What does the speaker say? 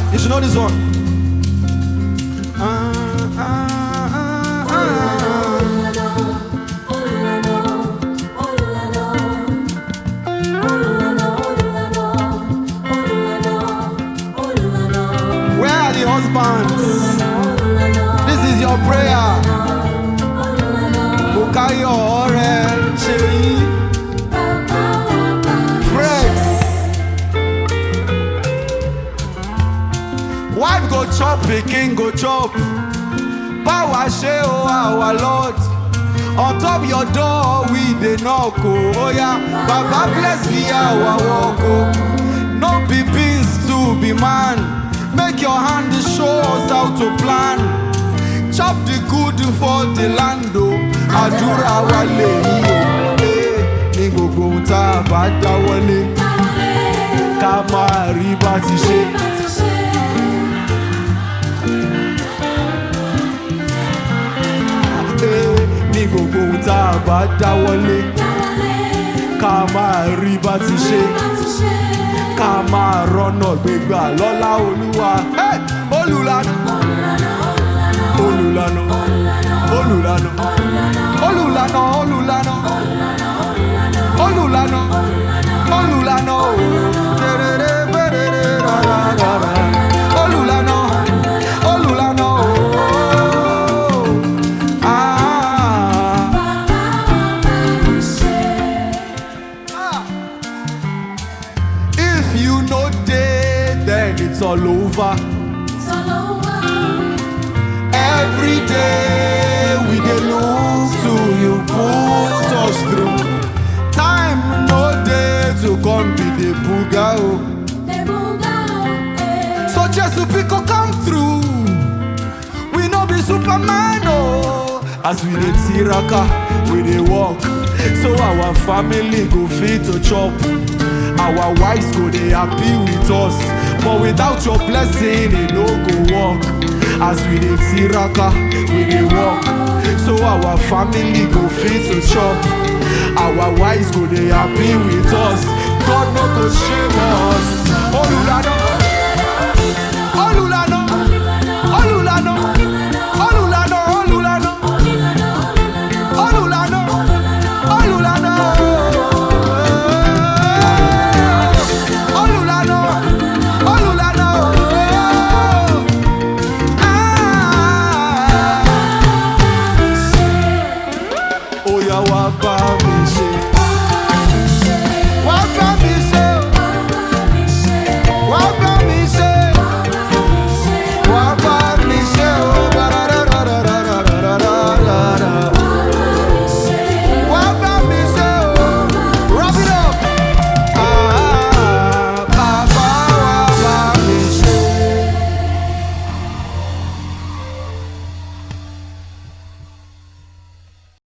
You should know this one. Ah, ah, ah, ah. Where are the husbands? This is your prayer. Bukayo ọ̀rẹ́ ṣe yí. Friends. Wife go chop, pikin go chop. Báwa ṣe o our lord. On top your door we dey knock o. Oya, Baba bless me our work o. No be beans to be man. Make your hand show us how to plan. Chop the good for the land o. Àdúrà wa lè yí o. Eh, Ní gbogbo ohun tá a bá dáwọ́lé, ká máa rí bá ti ṣe. Eh, Ní gbogbo ohun tá a bá dáwọ́lé, ká máa rí bá ti ṣe. Ká máa rọ́nà gbégbà lọ́lá olúwa. Eh, Olùlànà, olùlànà, olùlànà, olùlànà, olùlànà, olùlànà, olùlànà, o. Terere, perere, rara, rara. Olùlànà, olùlànà, o. Ah. Ah. If you no dey, then it's all over. Every day we dey look to you put us through. Time no dey to come be the buga o. So Jesu Biko come through. We no be Superman o. As we dey tiraka, we dey work. So our family go fit to chop. Our wives go dey happy with us. But without your blessing, e no go work. As we dey tiraka, we dey work. So our family go fit to chop. Our wives go dey happy with us. God no go shame us. Olùlànà,